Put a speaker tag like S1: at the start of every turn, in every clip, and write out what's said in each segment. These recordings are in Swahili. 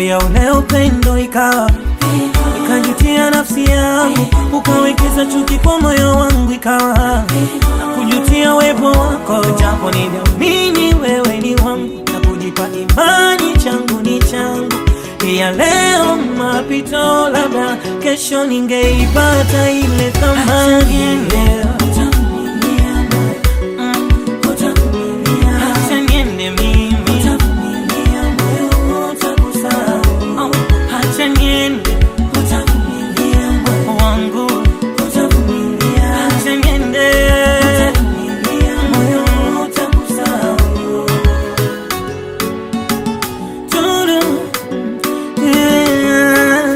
S1: ya ule upendo ikawa ikajutia nafsi yangu, ukawekeza chuki kwa moyo wangu, ikawa na kujutia wepo wako, japo niliamini wewe ni wangu na kujipa imani changu ni changu ya leo mapito, labda kesho ningeipata ile thamani leo. Mm. Acha niende mimi. Oh, acha niende wangu. Acha niende. Moyo utakusahau. Turu. Yeah.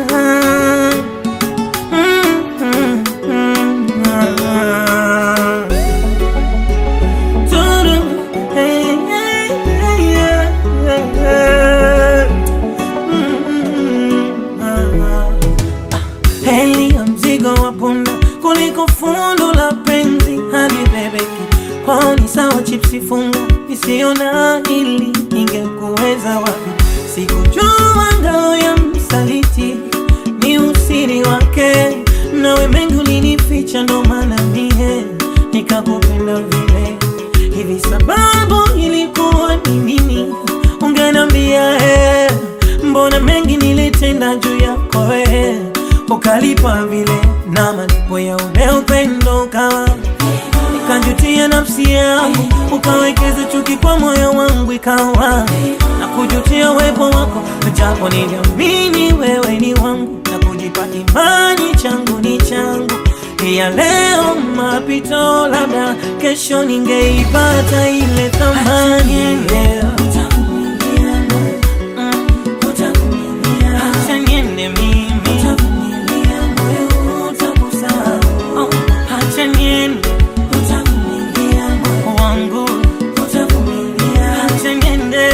S1: Mm, mm, mm, ah. Turu. Hey, hey, hey, yeah, yeah. Mm, mm, ah. Heli ya mzigo wa punda kuliko fundo la penzi hadi bebeki kwao ni sawa chipsi funga isiona ili ingekuweza wapi sikujua ngao ya msaliti ni usiri wake nawe mengi ulinificha ndo maana mie nikakupenda vile hivi sababu ilikuwa ni nini ungenambia eh, mbona mengi nilitenda juu yako eh, ukalipa vile na malipo ya ule upendo ukawa nikajutia nafsi yangu ukawekeza chuki kwa moyo wangu ikawa na kujutia uwepo wako japo niliamini wewe ni wangu na kujipa imani changu ni changu ya leo mapito labda kesho ningeipata ile thamani leo Mm. Acha niende mimi. Oh, acha niende wangu. Acha niende.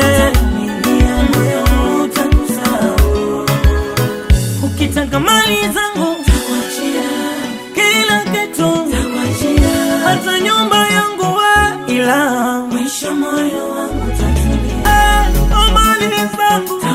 S1: Ukitaka mali zangu kila kitu hata nyumba yangu we ila
S2: Mwisho moyo wangu utatulia,
S1: eh, oh, mali zangu